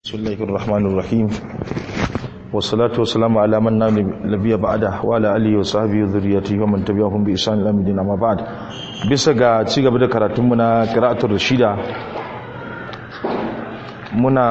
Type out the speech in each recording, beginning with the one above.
بسم الله الرحمن الرحيم والصلاة والسلام على من لا نبي بعده وعلى آله وصحبه وذريته ومن تبعهم بإحسان إلى يوم الدين أما بعد bisa ga ci gaba da karatunmu na qira'atul rashida muna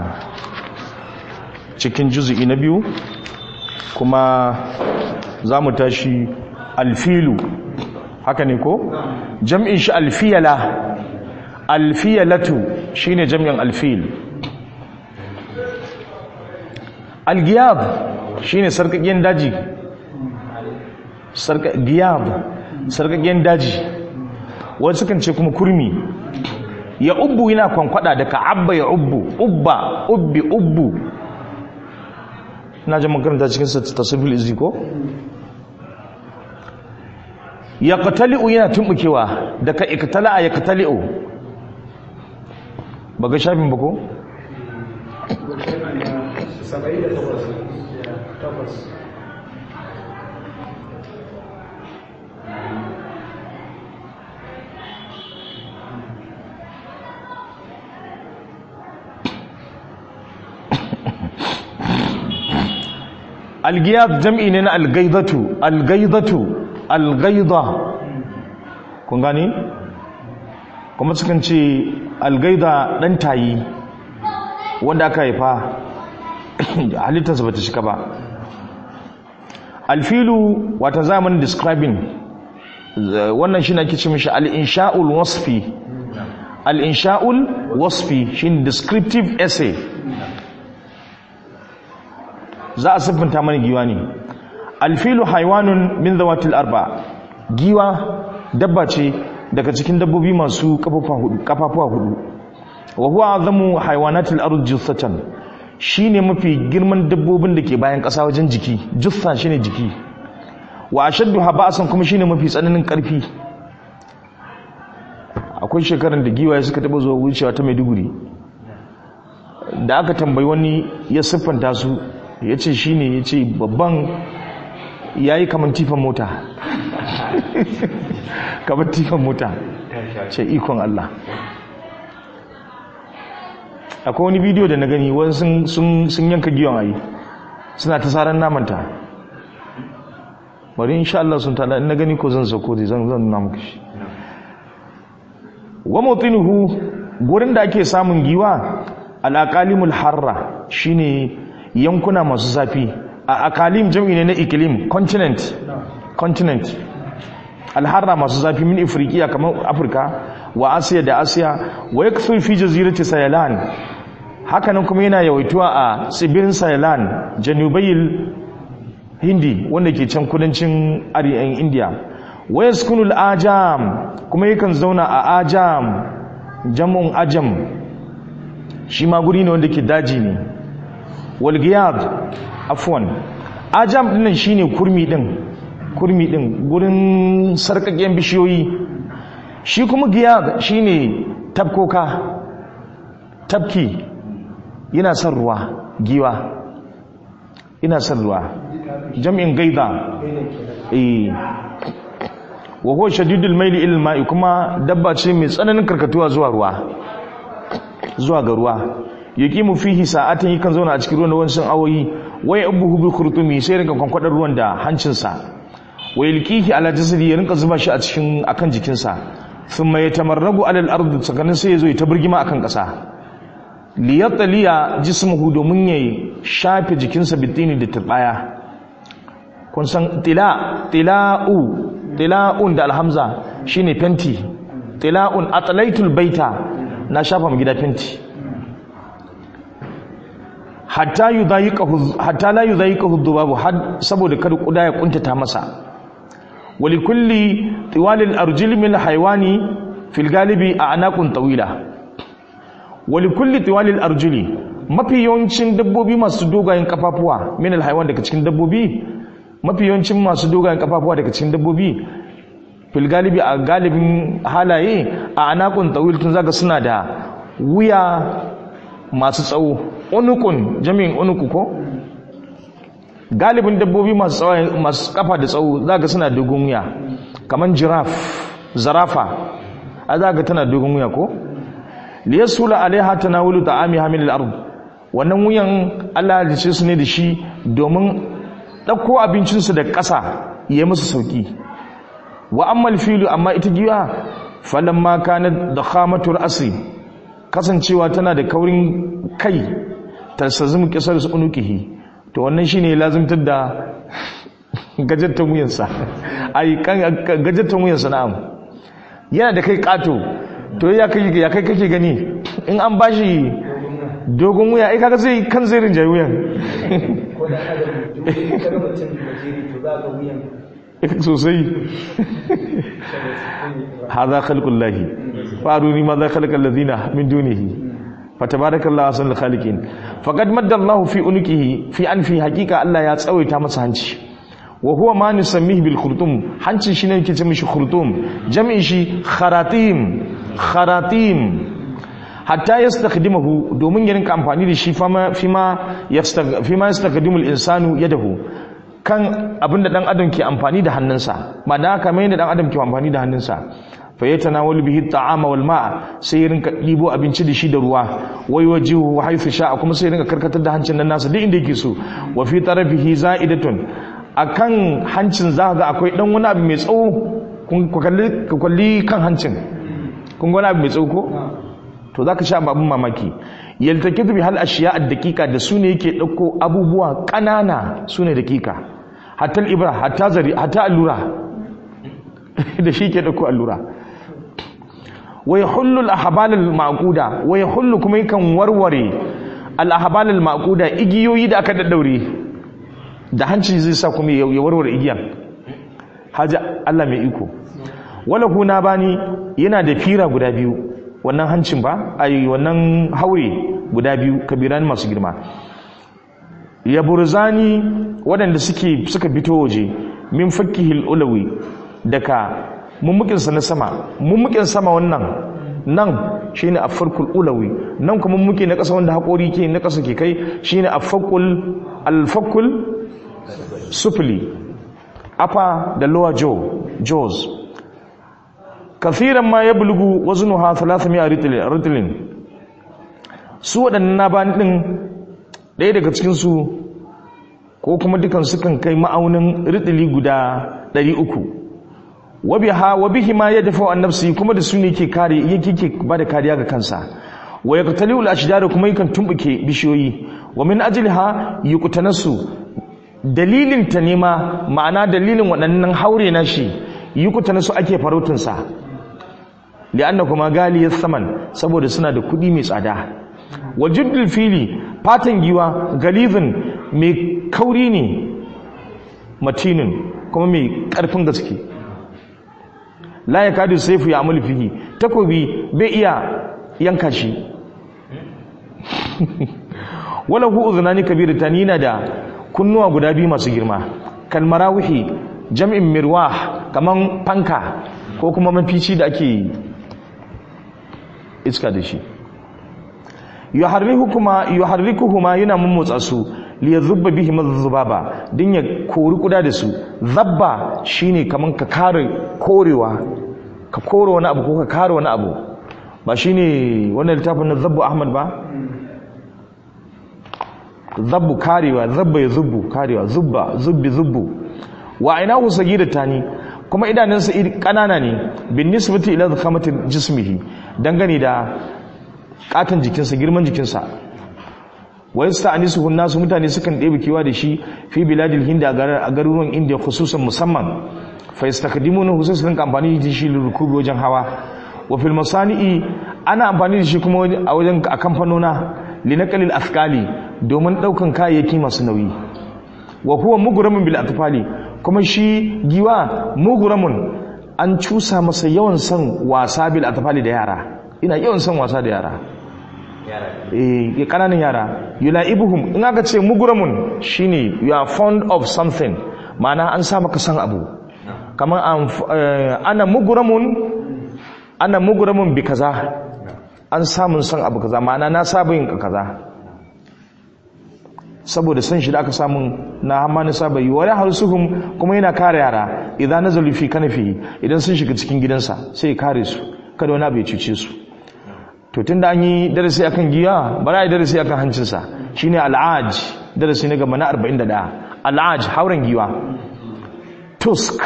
cikin juz'i na biyu kuma za mu tashi alfilu haka ne ko jam'in shi alfiyala alfiyalatu shine jam'in alfil algiyab shine sarkakiyen daji giyab sarkakiyen daji wasu kan ce kuma kurmi ya ubbu yana kwankwada da abba ya ubbu ubba ubbi ubbu na ji makaranta cikin tasirfil izi ko ya katali'u yana tumbukewa daga ikatala'a ya katali'u ba ga shafin ba ko? algiyab jam'i ne na algaidatu algaidatu algaida kun gani kuma sukan ce algaida dan tayi wanda aka haifa halittarsa bata shika ba alfilu wata zamanin describing wannan shi na kici mishi al-insha'ul wasfi al-insha'ul wasfi shi descriptive essay za a siffanta mana giwa ne alfilu haiwanun min zawatil arba giwa dabba ce daga cikin dabbobi masu kafafuwa hudu wa huwa azamu haywanatil ard jussatan shine mafi girman dabbobin da ke bayan ƙasa wajen jiki jussa shine jiki wa ashaddu haba'san kuma shine mafi tsananin ƙarfi akwai shekaran da giwaye suka taba zuwa wucewa ta Maiduguri da aka tambayi wani ya siffanta su ya ce shi ne ya ce babban ya yi kamar tifan mota kamar tifan mota ce ikon Allah akwai wani bidiyo da na gani wani sun yanka giyon ayi suna ta tsaron namanta bari insha Allah sun tada na gani ko zan sauko zai zan zan nuna muku shi wa mutinuhu gurin da ake samun giwa al-aqalimul harra shine yankuna masu zafi a akalim jam'i ne na ikilim continent continent alharra masu zafi min afirkiya kamar afirka wa asiya da asiya wa yakthur fi jazirati sayalan hakanan kuma yana yawaituwa a tsibirin sayalan janubayil hindi wanda ke can kudancin arewan india wa yaskunul ajam kuma yakan zauna a ajam jam'un ajam shi ma guri ne wanda ke daji ne walgiyad afwan ajam dinnan shine kurmi din kurmi din gurin sarkakken bishiyoyi shi kuma giyad shine tabkoka tabki yana son ruwa giwa ina son ruwa jam'in gaida eh wa huwa shadidul maili ila mai kuma dabba ce mai tsananin karkatuwa zuwa ruwa zuwa ga ruwa yaqimu fihi sa'atan yakan zauna a cikin ruwan da wancan awoyi wai abuhu bi khurtumi sai rinka kwankwadar ruwan da hancinsa wa yalqihi ala jasadi ya rinka zuba shi a cikin akan jikinsa thumma yatamarragu ala al-ard tsakanin sai yazo ya ta burgima akan kasa li yatliya jismuhu domin ya shafe jikinsa bitini da turbaya kun san tila tila'u tila'un da alhamza shine fenti tila'un atlaitul baita na shafa mu gida fenti hatta la yi zai ƙahu dubabu saboda kada kuda ya kuntata masa wali kulli tiwalil arjil min haiwani fil galibi a anakun tawila wali kulli tiwalil arjili mafi yawancin dabbobi masu dogayen kafafuwa min haiwan daga cikin dabbobi mafi yawancin masu dogayen kafafuwa daga cikin dabbobi fil galibi a galibin halaye a anakun tawil tun zaga suna da wuya masu tsawo unukun jami'in unuku ko galibin dabbobi masu tsawo masu kafa da tsawo zaka suna dogon wuya kaman jiraf zarafa a zaka tana dogon wuya ko liyasula alaiha tanawulu ta'ami hamil al-ard wannan wuyan Allah ya ce su ne da shi domin ɗauko abincinsu da ƙasa ya musu sauƙi wa ammal filu amma ita giwa falamma kana da khamatur asri kasancewa tana da kaurin kai tasazum kisar su unukihi to wannan shine lazimtar da gajattan wuyansa ai kan gajattan wuyansa na'am yana da kai kato to ya kai ya kai kake gani in an bashi dogon wuya ai kaga zai kan zai rinjaye wuyan ko da adam kaga mutum gajeri to za ga wuyan sosai hadha khalqullahi faruni ma za khalaqa alladhina min dunihi fatabarakallahu ahsanul khaliqin faqad madda Allah fi unukihi fi anfi haqiqa Allah ya tsawaita masa hanci wa huwa ma nusammihi bil khurtum hanci shine yake ce mishi khurtum jam'i shi kharatim kharatim hatta yastakhdimahu domin ya rinka amfani da shi fama fima fima yastakhdimu al insanu yadahu kan abinda dan adam ke amfani da hannunsa ba da haka mai da dan adam ke amfani da hannunsa fa yatanawalu bihi at'ama wal ma'a sai ya rinka dibo abinci da shi da ruwa wai wajihu haythu sha'a kuma sai ya rinka karkatar da hancin nan nasa duk inda yake so wa fi tarafihi za'idatun akan hancin za ga akwai dan wani abu mai tsawo kun kalli ka kalli kan hancin kun ga wani abu mai tsawo ko to zaka sha babun mamaki yaltakitu bi hal ashiya ad-daqiqa da sune yake dauko abubuwa kanana sune daqiqa hatta al-ibra hatta zari hatta allura da shi ke dauko allura wa yahullu al-ahbal al-maquda wa yahullu kuma yakan warware al-ahbal al-maquda igiyoyi da aka daddaure da hanci zai sa kuma ya warware igiyan haja Allah mai iko wala kuna bani yana da fira guda biyu wannan hancin ba ai wannan haure guda biyu kabiran masu girma ya burzani waɗanda suke suka fito waje min fakkihil ulawi daga mummukinsa na sama mummukin sama wannan nan shine afarkul ulawi nan kuma mummuki na ƙasa wanda haƙori ke na ƙasa ke kai shine afakul alfakul sufli upper da lower jaw jaws kathiran ma yablugu waznuha 300 ritlin su waɗannan na bani ɗin ɗaya daga cikinsu ko kuma dukan sukan kai ma'aunin ritili guda 300 wabiha wabihi ma ya dafa an nafsi kuma da su ne ke kare yake ke ba da kariya ga kansa wa yaqtali al ashdar kuma yakan tumbuke bishiyoyi wa min ajliha yuqtanasu dalilin ta nema ma'ana dalilin waɗannan haure na shi yuqtanasu ake farautin sa li'anna kuma galiyar saman saboda suna da kuɗi mai tsada wa juddul fili fatan giwa galizin mai kauri ne matinin kuma mai ƙarfin gaske la ya kadu saifu ya amul fihi takobi bai iya yanka shi wala hu uzunani kabiratan yana da kunnuwa guda biyu masu girma kalmarawihi jam'in mirwah kaman fanka ko kuma mafici da ake iska da shi yuharrikuhuma yuharrikuhuma yana mummutsa su li yadhubba bihi madhubaba din ya kori kuda da su zabba shine kaman ka kare korewa ka kore wani abu ko ka kare wani abu ba shine wannan littafin na zabbu ahmad ba zabbu karewa zabba ya zubbu karewa zubba zubbi zubbu wa ainahu sagidatani kuma idanunsa kanana ne bin nisbati ila zakhamati jismihi dangane da katon jikinsa girman jikinsa wa yasta'nisuhu nasu mutane sukan ɗebe kiwa da shi fi biladil hind a garuruwan indiya khususan musamman fa yastakdimunahu sai su rinka amfani da shi rukubi wajen hawa wa fil masani'i ana amfani da shi kuma a wajen a kamfanona linaqalil afkali domin daukan kayayyaki masu nauyi wa huwa mughramun bil atfali kuma shi giwa mughramun an cusa masa yawan son wasa bil atfali da yara ina yawan son wasa da yara eh kananan yara yulaibuhum in aka ce mughramun shine you are fond of something ma'ana an sa maka san abu kamar ana mughramun ana mughramun bi kaza an samun son abu kaza ma'ana na saba yin kaza saboda san shi da aka samu na hamma na saba yi wani harsuhum kuma yana kare yara idan nazalu fi kanafi idan sun shiga cikin gidansa sai ya kare su kada wani abu ya cuce su to tunda an yi darasi akan giya bara yi darasi akan hancinsa shine al'aj darasi na gaba na 41 al'aj hauren giwa tusk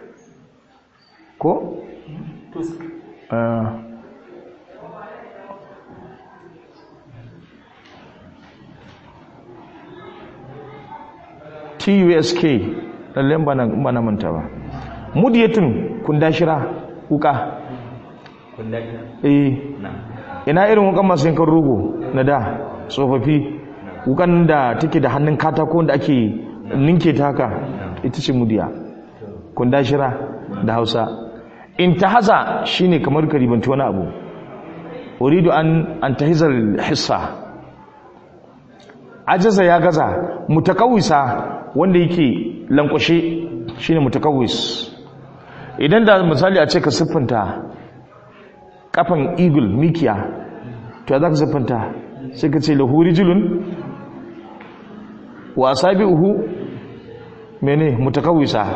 ko tusk Uh, tusk lallai ba na ba na manta ba mudiyatun kundashira wuka kunda ina eh na ina irin wukan masu yankan rogo na da tsofaffi wukan da take da hannun katako da ake ninke ta haka ita ce mudiya kundashira da hausa in ta haza shine kamar ka ribanci wani abu uridu an an tahizar hissa ajaza ya gaza mutakawisa wanda yake lankwashe shine mutakawis idan da misali a ce ka siffanta kafan eagle mikiya to ya za ka siffanta sai ka ce lahu rijulun wa asabi'uhu mene mutakawisa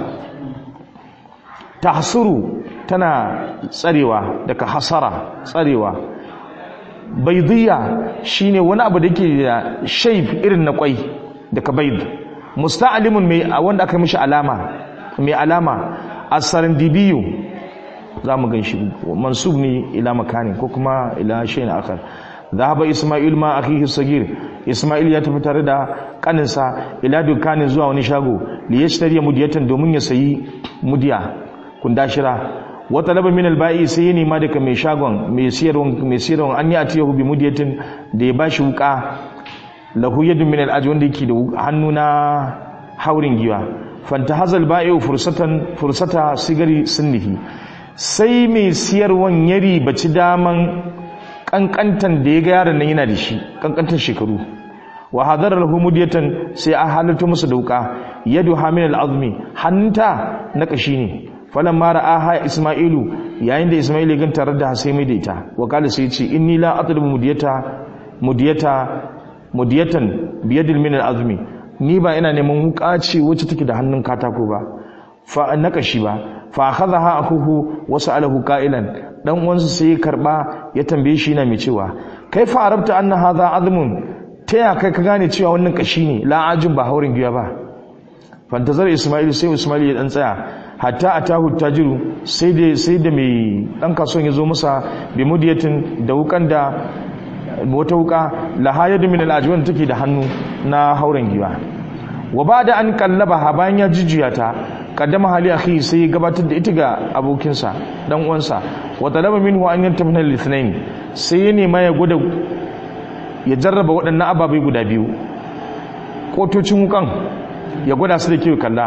tahsuru tana tsarewa daga hasara tsarewa baidiyya shine wani abu da ke da shape irin na kwai daga baid musta'alimun mai wanda aka mishi alama mai alama as-sarandibiyu zamu gan shi mansub ne ila makanin ko kuma ila shay'in akhar dhahaba isma'il ma akhihi sagir isma'il ya tafi tare da kaninsa ila dukanin zuwa wani shago li yashtari mudiyatan domin ya sayi mudiya kundashira wata laba min alba'i sai ya nema daga mai shagon mai siyarwan mai siyarwan an yi atiyahu bi mudiyatin da ya bashi wuka lahu yadun min al'aj wanda yake da hannu na haurin giwa fanta hazal ba'i fursatan fursata sigari sunnihi sai mai siyarwan ya ribaci daman kankantan da ya ga yaron nan yana da shi kankantan shekaru wa hadara lahu mudiyatan sai a halarta masa da wuka yadu hamil al'azmi hannunta na kashi ne falan mara aha isma'ilu yayin da isma'ilu ya gan tare da sai mai da ita wa kala sai ce inni la atlubu mudiyata mudiyata mudiyatan biyadil min al'azmi ni ba ina neman wuka ce wacce take da hannun katako ba fa na kashi ba fa akhadha akuhu wa sa'alahu qailan dan uwansa sai ya karba ya tambaye shi yana mai cewa kaifa arabta anna hadha azmun ta ya kai ka gane cewa wannan kashi ne la'ajin ba haurin giya ba fantazar ismail sai ismail ya dan tsaya hatta atahu tajiru sai da sai da mai dan kasuwan ya zo masa bi mudiyatin da wukan da wata wuka lahayad min al'ajwan take da hannu na hauren giya wa bada an kallaba ha bayan ya jijjiya ta kaddama hali akhi sai ya gabatar da ita ga abokinsa dan uwansa wa talaba minhu an yantafina lithnain sai ya nema ya gwada ya jarraba waɗannan ababai guda biyu kotocin wukan ya gwada su da kyau kalla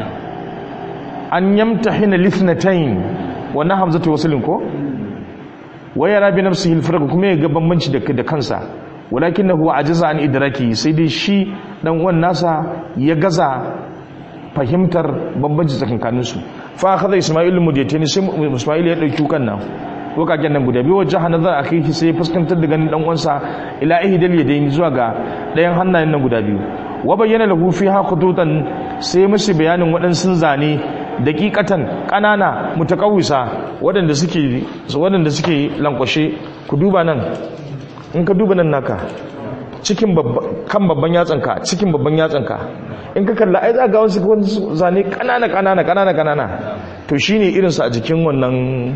an yamtahina lithnatayn wannan hamzatu waslin ko wa yara bi nafsihi al kuma ya ga bambanci da da kansa walakinahu ajaza an idraki sai dai shi dan uwan nasa ya gaza fahimtar bambanci tsakankanin su fa akhadha isma'il mudiyatini sai isma'il ya dauki wukan nan wakaken nan guda biyu wajen hanazar a kai sai ya fuskantar da ganin ɗan'uwansa ila ihidal ya daini zuwa ga ɗayan hannayen nan guda biyu wa bayyana lahu fi ha khututan sai musu bayanin waɗansu zane daƙiƙatan ƙanana mutakawisa waɗanda suke waɗanda suke lankwashe ku duba nan in ka duba nan naka cikin kan babban yatsanka cikin babban yatsanka in ka kalla ai za ga wasu zane ƙanana ƙanana ƙanana ƙanana to shine irinsu a jikin wannan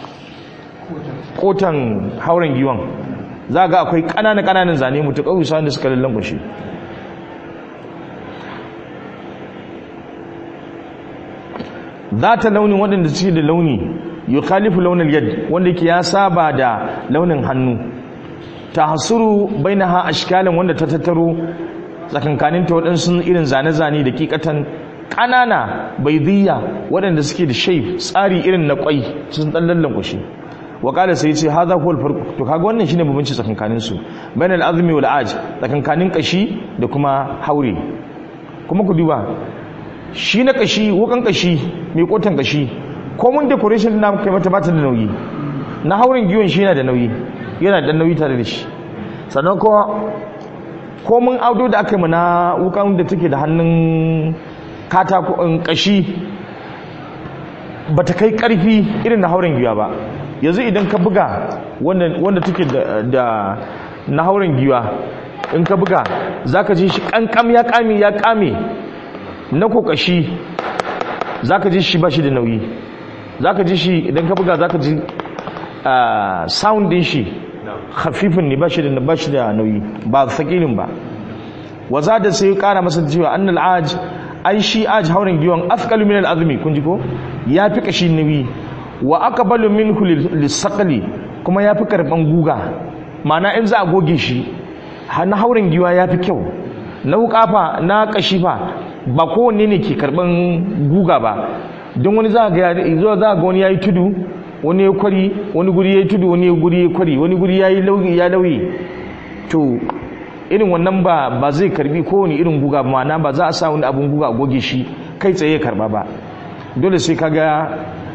kotan hauren giwon za ga akwai ƙananan ƙananan zane mutu ƙauyi sa da suka lallan kushe za ta launin waɗanda suke da launi yi khalifu launin yad wanda ke ya saba da launin hannu ta hasuru bai na ha ashkalin wanda ta tattaro tsakankaninta waɗansu irin zane-zane da kikatan ƙanana bai waɗanda suke da shaif tsari irin na ƙwai sun ɗan lallan kushe wakala sai ce hadha huwa al-farq to kaga wannan shine bambanci tsakankanin su bain al-azmi wal aj tsakankanin kashi da kuma haure kuma ku duba shi na kashi wukan kashi mai kotan kashi ko mun decoration na kai mata bata da nauyi na hauren giwon shi yana da nauyi yana da nauyi tare da shi sannan ko ko mun audo da aka yi na wukan da take da hannun katako kashi bata kai karfi irin na hauren giwa ba yanzu idan ka buga wanda take da na hauren giwa in ka buga zaka ji shi kankam ya kame ya kame na kokashi zaka ji shi ba shi da nauyi zaka ji shi idan ka buga zaka ji ah, sound din shi khafifin ne ba shi da ba shi da nauyi ba sakilin ba waza da sai ya kara masa cewa annal aj ai shi aj haurin giwan afqalu min al-azmi kun ji ko ya fi kashi nauyi wa aqbalu minhu lis-saqli kuma ya fi karban guga ma'ana in za a goge shi ha- na haurin giwa ya fi kyau na wukafa na kashi fa ba kowanne ne ke karban guga ba don wani za ga ya- zuwa za ga wani yayi tudu wani ya kwari wani guri yayi tudu wani guri ya kwari wani guri yayi lauyi ya lauyi to irin wannan ba ba zai karbi kowane irin guga ba ma'ana ba za a sa wani abun guga a goge shi kai tsaye ya karba ba dole sai kaga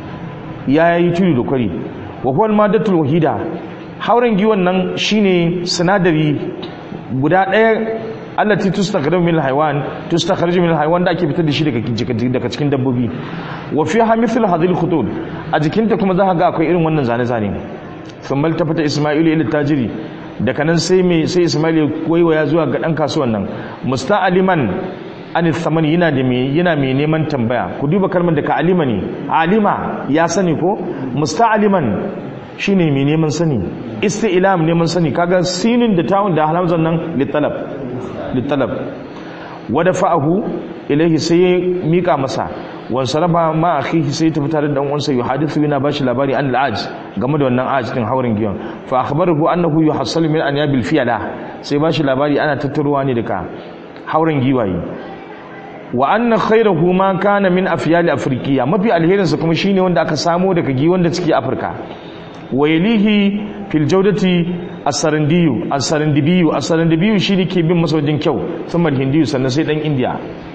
ya yi tudu da kwari wa huwa madatul wahida hauren giwon nan shine sinadari guda ɗaya allati tustakhraju min alhayawan tustakhraju min alhayawan da ake fitar da shi daga jik- daga cikin dabbobi wa fiha mithl hadhihi alkhutut a jikinta kuma za ka ga akwai irin wannan zane zane thumma tafata isma'ilu ila tajiri daga nan sai mai sai isma'ilu ya waiwaya zuwa ga dan kasuwan nan musta'aliman an thaman yana da me yana mai neman tambaya ku duba kalmar da ka alima ne alima ya sani ko musta'aliman shine mai neman sani isti'lam neman sani kaga sinin da tawun da hamzan nan litalab litalab wada fa'ahu ilaihi sai ya mika masa wa saraba ma akhihi sai ta fitar da dan uwansa yuhadithu yana bashi labari an al-aj game da wannan aj din haurin giyon fa akhbarahu annahu yuhassalu min anyabil fiyala sai bashi labari ana tattaruwa ne daga haurin giwaye wa anna khayrahu ma kana min afyali afrikiya mafi alherinsa kuma shine wanda aka samo daga giwon da suke afirka wa yalihi fil jawdati as-sarandiyu as-sarandibiyu as-sarandibiyu shine ke bin masa wajen kyau thumma hindiyu sannan sai dan indiya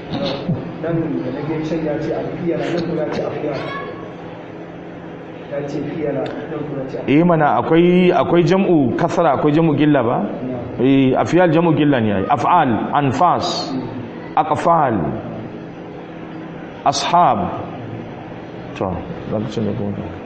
nan da na gaishen ya ce alfiya na nan kuna ce afiya ya ce fiya na nan kuna ce eh mana akwai akwai jam'u kasra akwai jam'u gilla ba eh afyal jam'u gilla ne ai af'al anfas aqfal ashab to lokacin da kuma